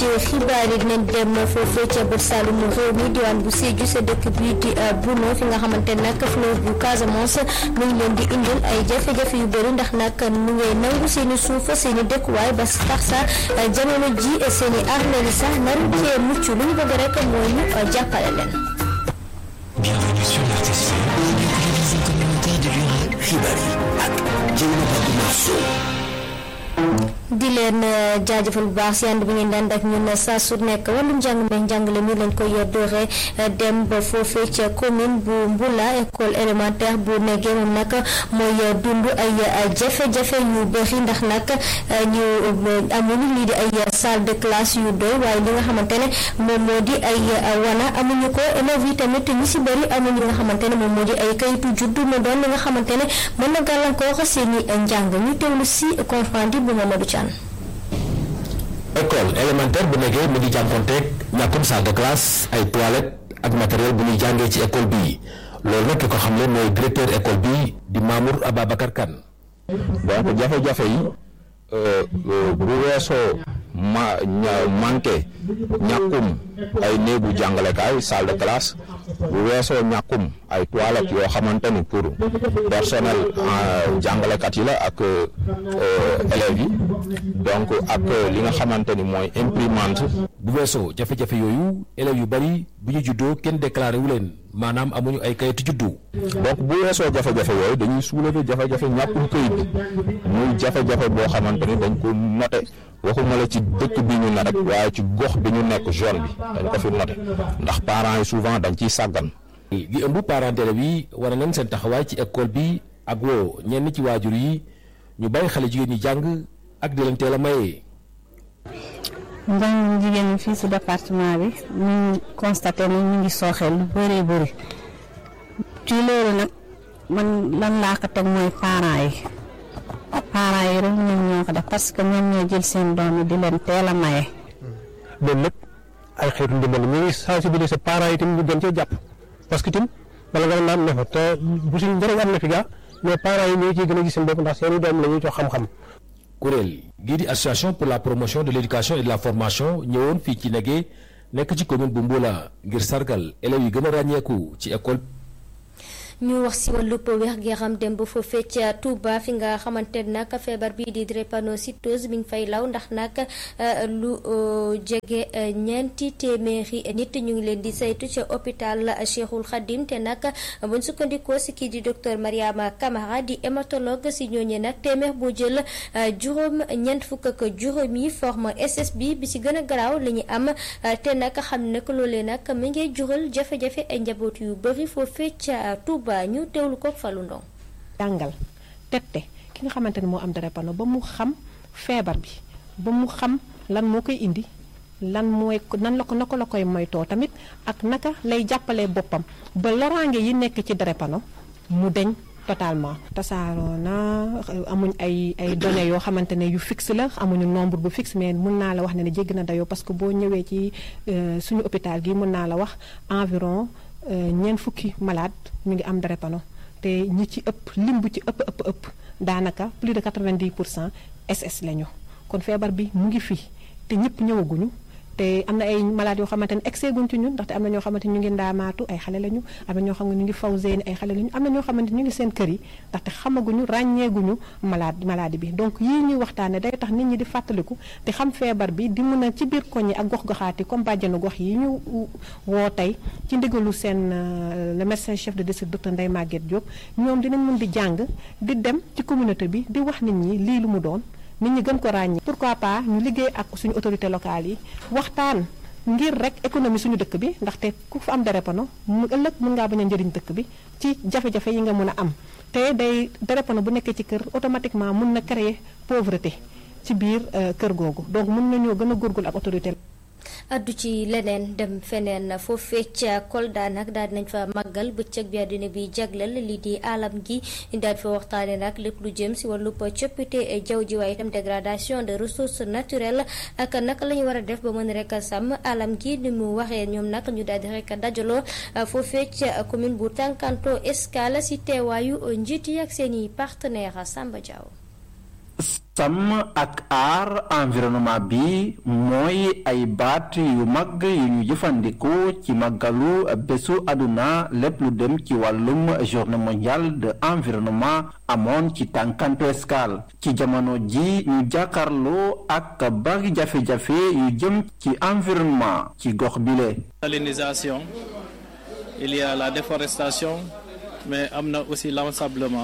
xibaar yi dinañ dem foofee ca bët Saalumu réew mi diwaan bu Sédhiou sa dëkk bii di Buno fi nga xamante nag fleuve bu Casamance mu ngi leen di indil ay jafe-jafe yu bëri ndax nag mu ngay nangu seen i suuf seen i dëkkuwaay ba tax sa jamono ji seen i armeel sax naru cee mucc lu ñu bëgg rek mooy ñu jàppale leen. Bienvenue sur l'RTC, la télévision communautaire de l'URA. xibaar yi ak Dieynaba Oumar Sow. di leen jaajëfal bu baax si ànd bi ngeen daan ak ñun saa su nekk wàllum njàng meeg njàngale mi lañ koy doore dem ba foofee ca commune bu Mbula école élémentaire bu nekkee moom nag mooy dund ay jafe-jafe yu bëri ndax nag ñu amuñu lii di ay salle de classe yu doy waaye li nga xamante ne moom moo di ay wana amuñu ko élèves yi tamit ñu si bëri amuñu li nga xamante ne moom moo di ay kayitu juddu mu doon li nga xamante ne mën na gàllankoor seen i njàng ñu teewlu si conférence bu Mamadou Thiam. école élémentaire bu nekkee mu ngi jànkonteeg ñàkkum salle de classe ay toilettes ak matériel bu ñuy jàngee ci école bii loolu nag ki ko xam ne mooy directeur école bi di Mamour Ababacar Kane donc jafe-jafe yi bu weesoo ma manqué ñàkkum ay néegu jàngalekaay salle de classe bu weesoo ñàkkum ay toilettes yoo xamante ni pour personnel jàngalekat yi la ak élèves yi donc ak li nga xamante ni mooy imprimante. bu weesoo jafe-jafe yooyu élèves yu bari bu ñu juddoo kenn déclaré wu leen maanaam amuñu ay kayitu juddu. donc bu weesoo jafe-jafe yooyu dañuy soulever jafe-jafe ñàkkum këyit bi muy jafe-jafe boo xamante ni dañ ko noté waxuma la ci dëkk bi ñu ne rek waaye ci gox bi ñu nekk zone bi dañ ko fi noté ndax parents yi souvent dañ ciy sàggan. gi ëmb parents d'élèves yi wane nañ seen taxawaay ci école bi ak woo ñenn ci waajur yi ñu bàyyi xale jigéen ñi jàng ak di leen teel a maye. njàng jigéen ñi fii si département bi ñu constaté ni ñu ngi sooxee lu bëree bëri ci loolu nag man lan laa ko teg mooy parents yi parents yi rek ñoom ñoo ko def parce que ñoom ñoo jël seen doom yi di leen teel a maye. loolu lépp ay xeetu ndimbal ñu ngi sensibiliser parents yi tamit ñu gën cee jàpp parce que tim bala nga naan ne fa te bu si njëriñ am na fi gaa mais parents yi ñoo ciy gën a gis seen bopp ndax seen i doom la ñuy jox xam-xam. kuréel gii di association pour la promotion de l'éducation et de la formation ñëwoon fii ci Negué nekk ci commune bu Mboula ngir sargal élèves yi gën a ràññeeku ci école. ñu wax si wàllub wér-gu-yaram dem ba foofee ca Touba fi nga xamante ne nag feebar bii di drépanocytose mi ngi fay law ndax nag lu jege ñeenti téeméeri nit ñu ngi leen di saytu ca hôpital Cheikhul Khadim te nag buñ sukkandikoo si kii di docteur Mariama Camara di hématologue si ñooñee nag téeméer boo jël juróom ñeent fukk ak juróom yi forme SS bi bi si gën a garaaw la ñu am te nag xam ne que loolee nag mi ngi jural jafe-jafe ay njaboot yu bëri foofee ca Touba. ñu teewlu ko Fallou Ndong jàngal tette ki nga xamante ne moo am drépano ba mu xam feebar bi ba mu xam lan moo koy indi lan mooy nan la ko naka la koy moytoo tamit ak naka lay jàppalee boppam ba loraange yi nekk ci drépano mu deñ totalement tasaaroo na amuñ ay ay données yoo xamante ne yu fixe la amuñu nombre bu fixe mais mun naa la wax ne ne jégg na dayoo parce que boo ñëwee ci suñu hôpital gi mun naa la wax environ ñeent fukki malade ñu ngi am drépano te ñi ci ëpp lim bu ci ëpp ëpp ëpp daanaka plus de 90 pour cent SS lañu kon feebar bi mu ngi fii te ñëpp ñëwaguñu te am na ay malades yoo xamante ne excès guñ ci ñun ndaxte am na ñoo xamante ñu ngi ndaamaatu ay xale lañu am na ñoo xam ne ñu ngi faw zeeni ay xale lañu am na ñoo xamante ñu ngi seen kër yi ndaxte xamaguñu ràññeeguñu malade maladie bi donc yii ñuy waxtaane day tax nit ñi di fàttaliku te xam feebar bi di mën a ci biir koñ yi ak gox-goxaati comme bàjjanu gox yi ñu woo tey ci ndigalu seen le médecin chef de district docteur Ndeye Maguette Diop ñoom dinañ mën di jàng di dem ci communauté bi di wax nit ñi lii lu mu doon nit ñi gën ko ràññee pourquoi pas ñu liggéey ak suñu autorité locale yi waxtaan ngir rek économie suñu dëkk bi ndaxte ku fa am drépano mu ëllëg mën ngaa bañ a njëriñ dëkk bi ci jafe-jafe yi nga mën a am te day drépano bu nekkee ci kër automatiquement mën na créer pauvreté ci biir kër googu donc mën nañoo gën a góorgóorlu ak autorité addu ci leneen dem feneen foofee ca Kolda nag daal dinañ fa màggal bëccëg bi àddina bi jagleel lii di alam gi daal fa waxtaane nag lépp lu jëm si wàllub coppite jaww ji waaye itam dégradation de ressources naturelles ak naka la ñu war a def ba mën rek sàmm alam gi ni mu waxee ñoom nag ñu daal di rek dajaloo foofee ca commune bu Tankanto Escale si teewaayu njiit yi ak seen i partenaire Samba Diaw sàmm ak aar environnement bi mooy ay baat yu mag yu ñu jëfandikoo ci màggalu bésu àdduna lépp lu dem ci wàllum journée mondiale de environnement amoon ci tànkantu escale ci jamono ji ñu jàkkaarloo ak bari jafe-jafe yu jëm ci environnement ci gox bile. salinisation il y a la déforestation mais am na aussi l'ensablement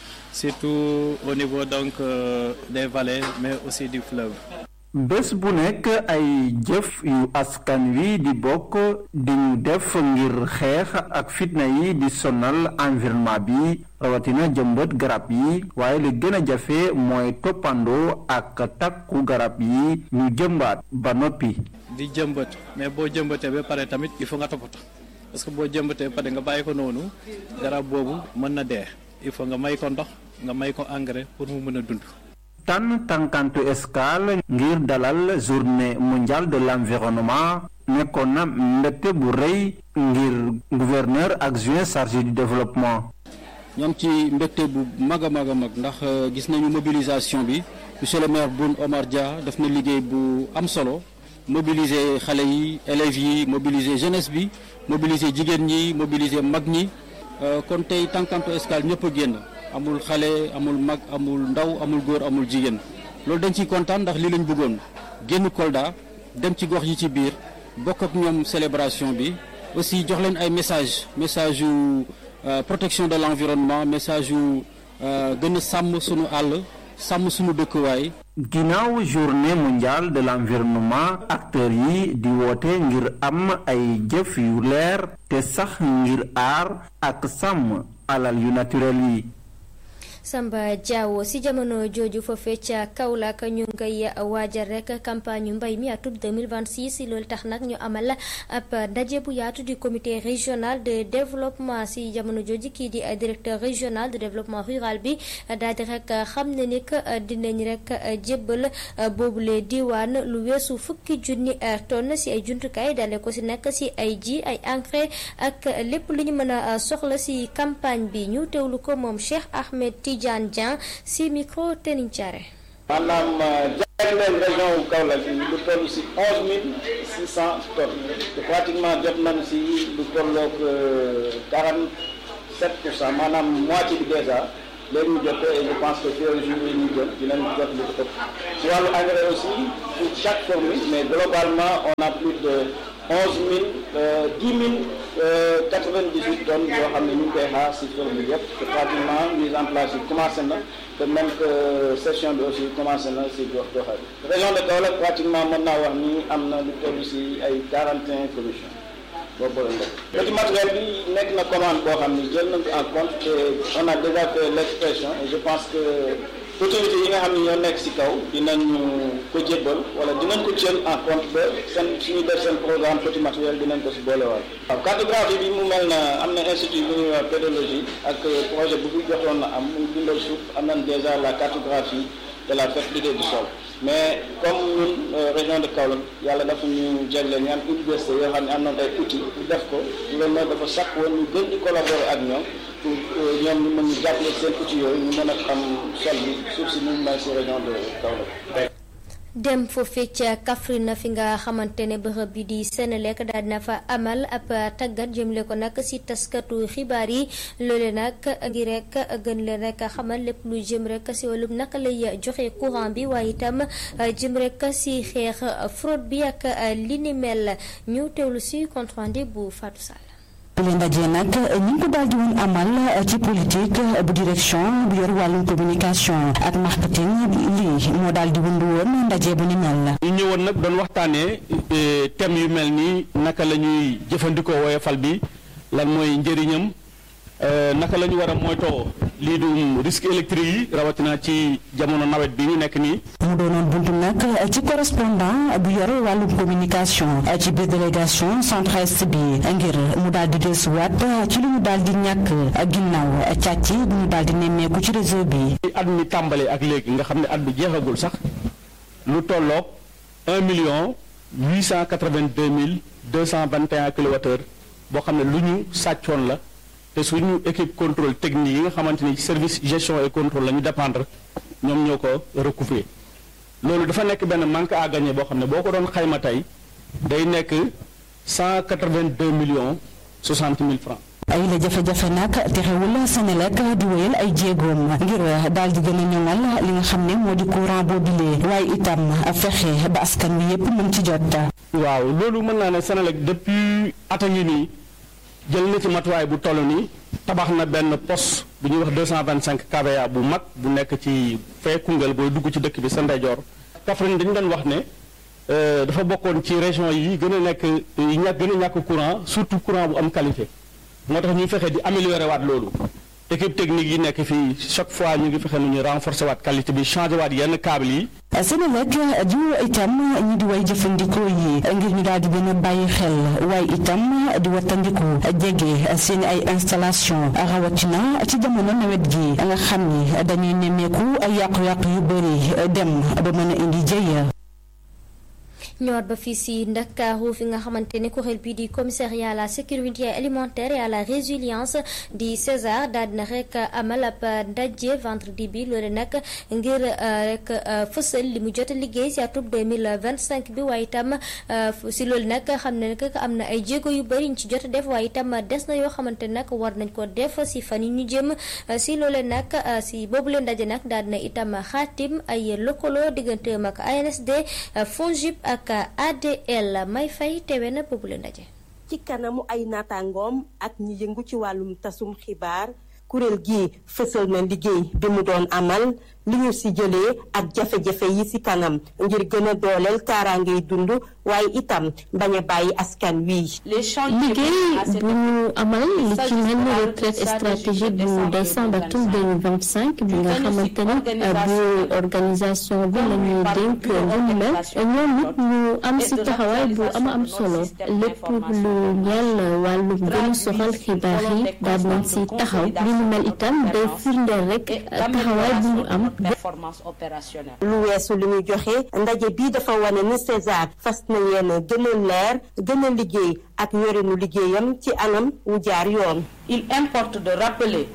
surtout au niveau donc euh, des vallées mais aussi du fleuve. bés bu nekk ay jëf yu askan wi di bokk di ñu def ngir xeex ak fitna yi di sonal environnement bi rawatina jëmbët garab yi waaye li gën a jafe mooy toppandoo ak takku garab yi ñu jëmbaat ba noppi. di jëmbët mais boo jëmbatee ba pare tamit il faut nga toppatoo parce que boo jëmbatee pare nga bàyyi ko noonu garab boobu mën na dee il faut nga may ko ndox nga may ko engrais pour mu mën a dund. tànn tànkantu escale ngir dalal journée mondiale de l'environnement nekkoon na mbégte bu rëy ngir gouverneur adjoint chargé du développement. ñoom ci mbégte bu mag a mag a mag ndax gis nañu mobilisation bi monsieur le maire Boun Omar Dia def na liggéey bu am solo mobiliser xale yi élèves yi mobiliser jeunesse bi mobiliser jigéen ñi mobiliser mag ñi kon tey tànkantu escale ñëpp a génn. amul xale amul mag amul ndaw amul góor amul jigéen loolu dañ ciy kontaan ndax lii lañ bëggoon génn Kolda dem ci gox yi ci biir bokk ak ñoom célébration bi aussi jox leen ay message message yu protection de l'environnement message yu gën a sàmm sunu àll sàmm sunu dëkkuwaay. ginnaaw journée mondiale de l'environnement acteurs yi di woote ngir am ay jëf yu leer te sax ngir aar ak sàmm alal yu naturel yi. Samba Diawo si jamono jooju foofee ca Kaolack ñu ngay waajal rek campagne mbay mi atub 2026 loolu tax nag ñu amal ab ndaje bu yaatu du comité régional de développement si jamono jooju kii di directeur régional de développement rural bi daal di rek xam ne ni que dinañ rek jébbal boobule diwaan lu weesu fukki junni tonne si ay jumtukaay dale ko si nekk si ay ji ay engrais ak lépp lu ñu mën a soxla si campagne bi ñu teewlu ko moom Cheikh Ahmed Tidiane Dieng si micro Tening Thiaré. maanaam jagleel région wu Kaolack bi lu toll si onze mille six cent tonnes te pratiquement jot nañ si lu tolloog quarante sept pour cent maanaam moitié bi déjà léegi ñu jot ko et je pense que fii jour yi ñu jël dinañ jot lu ëpp si wàllu engrais aussi pour chaque formule mais globalement on a plus de onze mille dix mille quatre vingt dix huit tonnes yoo xam ne ñu ngi koy xaar si formule yëpp te pratiquement mise en place yi commencé na de même que session bi aussi commencé na si gox goxal région de Kaolack pratiquement mën naa wax ni am na lu toll si ay quarante et un commission boobu la nekk. petit matériel bi nekk na commande boo xam ni jël nañ ko en compte te on a déjà fait l'expression et je pense que autorités yi nga xam ne ñoo nekk si kaw dinañu ko jébbal wala dinañ ko jël en compte ba seen suñuy def seen programme petit matériel dinañ ko si boolewaat. waaw cartographie bi mu mel na am na institut bu ñuy wax pédologie ak projet bu fi jotoon na am muy bindal suuf am nañ déjà la cartographie de la fertilité du sol mais comme ñun région de Kaolack yàlla dafa ñu jagleel ñu am université yoo xam ne am nañ ay outils ñu def ko loolu nag dafa sakk woon ñu gën di collaborer ak ñoom pour ñoom ñu mën ñu jàppale seen outils yooyu ñu mën a xam sol bi suuf si ñu mel si région de Kaolack. dem foofee ca Kaffrine fi nga xamante ne bërëb bi di Senelec daal dina fa amal ab tàggat jëmle ko nag si taskatu xibaar yi loole nag ngir rek gën leen rek xamal lépp lu jëm rek si wàllum naka lay joxe courant bi waaye itam jëm rek si xeex fraude bi ak li ni mel ñu teewlu si compte rendu bu Fatou Sall. bile ndaje nag ñu ngi ko daal di woon amal ci politique bu direction bu yor wàllum communication ak marketing lii moo daal di wund woon ndaje bu ni mel. ñu ñëwoon nag doon waxtaanee thème yu mel nii naka la ñuy jëfandikoo woyofal bi lan mooy njëriñam naka la ñu war a moytoo lii du risque électrique yi rawatina ci jamono nawet bi ñu nekk nii. mu doonoon buntu nag ci correspondant bu yor wàllum communication ci biir délégation centre-est bi ngir mu daal di dellusiwaat ci lu ñu daal di ñàkk ginnaaw càcc bu ñu daal di nemmeeku ci réseau bi. at mi tàmbali ak léegi nga xam ne at bi jeexagul sax lu tolloog un million huit cent quatre-vingt-deux mille deux cent vingt et un kilowattheures boo xam ne lu ñu sàccoon la. te suñu équipe contrôle technique yi nga xamante ni service gestion et contrôle la ñu dépendre ñoom ñoo ko recouvrer loolu dafa nekk benn manque à gagner boo xam ne boo ko doon xayma tey day nekk cent quatre-vingt-deux millions soixante mille francs. ay la jafe-jafe nag terewul Senelec di wéyal ay jéegoom ngir daal di gën a ñoŋal li nga xam ne moo di courant boobilee waaye itam fexe ba askan wi yépp mën ci jot. waaw loolu mën naa ne Senelec depuis at a ngi nii jël na ci matuwaay bu toll nii tabax na benn poste bu ñuy wax deux cent vingt cinq kVA bu mag bu nekk ci fee Koungheul booy dugg ci dëkk bi sa ndeyjoor. Kaffrine dañu doon wax ne dafa bokkoon ci région yi gën a nekk yi ñàkk gën a ñàkk courant surtout courant bu am qualité. moo tax ñuy fexe di améliorer waat loolu équipe technique yi nekk fii chaque fois ñu ngi fexe nu ñu renforcer waat qualité bi changer waat yenn câble yi. Senelec di itam ñi di way jëfandikoo yi ngir ñu daal di gën a bàyyi xel waaye itam di wattandiku jege seen ay installation rawatina ci jamono nawet gi nga xam ni dañuy nemmeeku ay yàqu-yàqu yu bëri dem ba mën a indi jëy. ñëwaat ba fii si Ndakaaru fi nga xamante ne kuréel bii di commissariat à la sécurité alimentaire et à la résilience di César daal dina rek amal ab ndaje vendredi bi loole nag ngir rek fësal li mu jot a liggéey si atub 2025 bi waaye itam si loolu nag xam ne nag am na ay jéego yu bëri ñu ci jot a def waaye itam des na yoo xamante nag war nañ ko def si fan yi ñu jëm si loole nag si boobu leen ndaje nag daal dina itam xaatim ay lëkkaloo digganteem ak ANSD FONGIP ak ADL may fay teewe na boobu la ndaje. ci kanamu ay naataangoom ak ñi yëngu ci wàllum tasum xibaar kuréel gi fësal na liggéey bi mu doon amal li ñu si jëlee ak jafe-jafe yi si kanam ngir gën a dooleel kaaraangay dund waaye itam bañ a bàyyi askan wi. liggéey bu ñu amal li ci mel ni retraite stratégique bu décembre atum 2025 bi nga xamante ni bu organisation bi la ñuy dénk lu mu mel ñoom it ñu am si taxawaay bu ama am solo lépp lu ñeel wàllu gën a soxal xibaar yi daal nañ si taxaw li mu mel itam day firndeel rek taxawaay bu ñu am. performance opérationnelle. lu weesu li ñu joxe ndaje bii dafa wane ni César fas na yéen gën a leer gën a liggéey ak yorinu liggéeyam ci anam wu jaar yoon. il importe de rappeler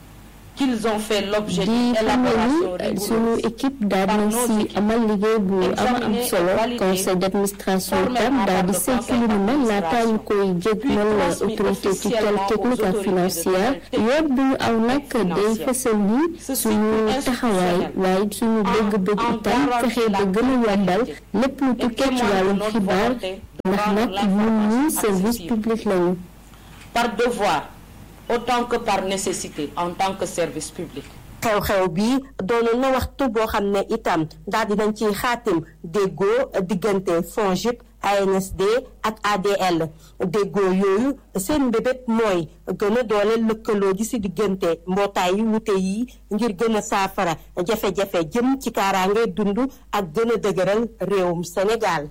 qu'ils ont fait l'objet di xam ni sunu équipe daal nañ si amal liggéey bu ama am solo conseil d'administration itam daal di saytu lu ni mel laataa ñu koy jégal autorité tutelle technique ak financière yoon bu ñu aw nag day fësal ni suñu taxawaay waaye suñu bëgg-bëgg itam fexe ba gën a yombal lépp lu tukkee ci wàllum xibaar ndax nag ñun ñi service public lañu. par devoir. autant que par nécessité en tant que service public. xew-xew bi doonoon na waxtu boo xam ne itam daal dinañ ciy xaatim déggoo diggante FONGIP ANSD ak ADL déggoo yooyu seen mbébét mooy gën a dooleel lëkkaloo gi ci diggante mbootaay yu wute yi ngir gën a saafara jafe-jafe jëm ci kaaraange dund ak gën a dëgëral réewum Sénégal.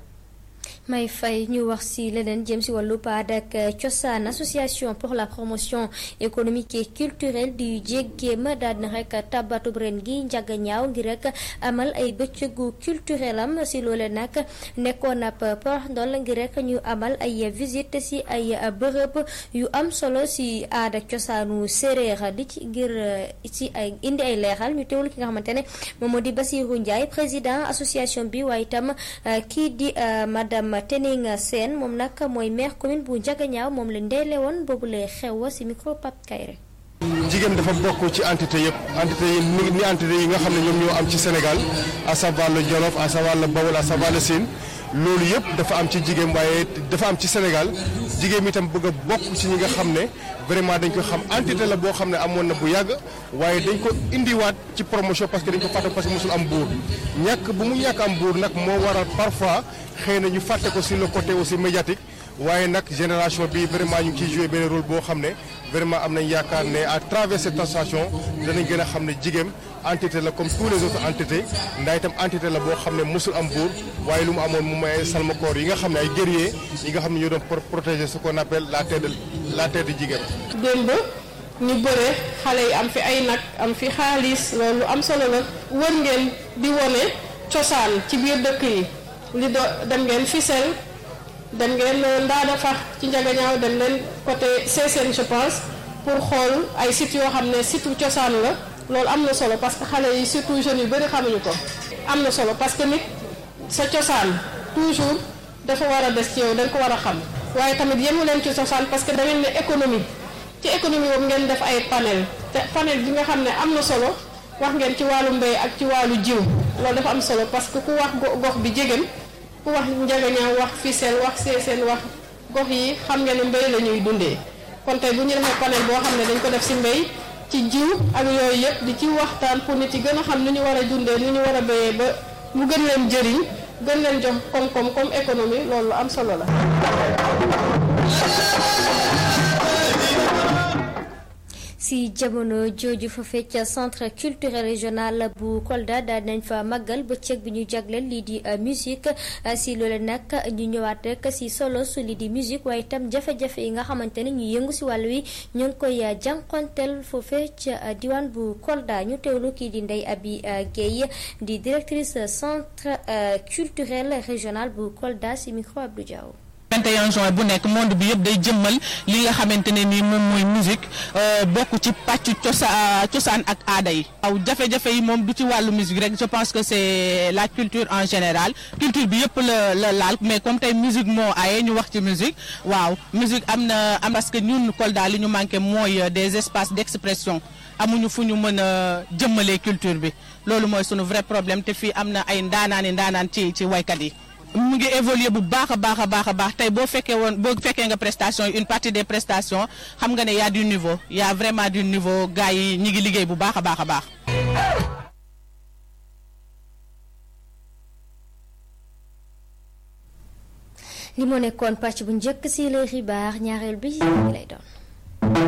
may fay ñu wax ci leneen jëm ci wàllu aada ak cosaan association pour la promotion économique et culturelle du jéggéem daal na rek tabatub ren gi njaga ñaaw ngir rek amal ay bëccëgu culturel am ci loole nag nekkoon ab porox ndol ngir rek ñu amal ay visite ci ay bërëb yu am solo ci aada ak cosaanu séeréer di ci ngir ci ay indi ay leeral ñu teewul ki nga xamante ne moom moo di Basirou Ndiaye président association bi waaye itam kii di madame Tening Sène moom nag mooy maire commune bu Ndiaganiao moom la ndeyle woon boobu lay xew ci micro Pape Kayre jigéen dafa bokk ci entité yëpp entité yi ni ni entité yi nga xam ne ñoom ñoo am ci Sénégal à savoir le Jolof à savoir le Bawol à savoir le Sine loolu yëpp dafa am ci jigéen waaye dafa am ci Sénégal jigéen mi tam bëgg a bokk ci ñi nga xam ne vraiment dañ ko xam entité la boo xam ne amoon na bu yàgg waaye dañ ko indiwaat ci promotion parce que dañ ko fàtte parce que mosul am buur ñàkk bu mu ñàkk am buur nag moo waral parfois xëy na ñu fàtte ko sur le côté aussi médiatique waaye nag génération bi vraiment ñu ngi ciy joué benn rôle boo xam ne vraiment am nañ yaakaar ne à travers cette association danañ gën a xam ne jigéen entité la comme tous les autres entités ndax itam entité la boo xam ne mosul am buur waaye lu mu amoon mu may ay salmakoor yi nga xam ne ay guerriers yi nga xam ne ñoo doon protéger ce qu'on appelle la terre de la terre de jigéen. démb ñu bëre xale yi am fi ay nag am fi xaalis loolu am solo la wër ngeen di wone cosaan ci biir dëkk yi li do dem ngeen Fissel dem ngeen Ndaada Fax ci Njagañaaw dem leen côté Sessène je pense pour xool ay sites yoo xam ne site cosaan la loolu am na solo parce que xale yi surtout jeunes yu bëri xamuñu ko am na solo parce que nit sa cosaan toujours dafa war a des ci yow da nga ko war a xam waaye tamit yemu leen ci cosaan parce que da ngeen ne économie ci économie boobu ngeen def ay panel te panel bi nga xam ne am na solo wax ngeen ci wàllu mbéy ak ci wàllu jiw loolu dafa am solo parce que ku wax gox bi jegéen ku wax njagañaaw wax Fissel wax Sessène wax gox yi xam ngeen ne mbéy la ñuy dundee kon tey bu ñu defee panel boo xam ne dañ ko def si mbéy ci jiw ak yooyu yëpp di ci waxtaan pour nit yi gën a xam ni ñu war a dundee ni ñu war a béyee ba mu gën leen jëriñ gën leen jox koom-koom comme économie loolu am solo la. si jamono jooju fa fecc centre culturel régional bu Kolda daal nañ fa màggal bëccëg bi ñu jagleel lii di musique si loolu nag ñu ñëwaat rek si solo su lii di musique waaye itam jafe-jafe yi nga xamante ne ñu yëngu si wàll wi ñu ngi koy jànkonteel foofee ca diwaan bu Kolda ñu teewlu kii di Ndeye Abi Guèye di directrice centre culturel régional bu Kolda si micro Abdou Diaw 21 juin bu nekk monde bi yëpp day jëmmal li nga xamante ne nii moom mooy musique bokk ci pàccu cosa cosaan ak aada yi aw jafe-jafe yi moom du ci wàllu musique rek je pense que c'est la culture en général culture bi yëpp la la laal mais comme tey musique moo aye ñu wax ci musique waaw musique am na am parce que ñun Kolda li ñu manqué mooy des espaces d'expression amuñu fu ñu mën a jëmmalee culture bi loolu mooy sunu vrai problème te fii am na ay ndaanaani ndaanaan ci ci waykat yi mu ngi évoluer bu baax a baax a baax a baax tey boo fekkee woon boo fekkee nga prestation une partie des prestations xam nga ne y a du niveau y a vraiment du niveau gars yi ñi ngi liggéey bu baax a baax a baax. li moo nekkoon pàcc bu njëkk si les xibaar ñaareel bi lay doon.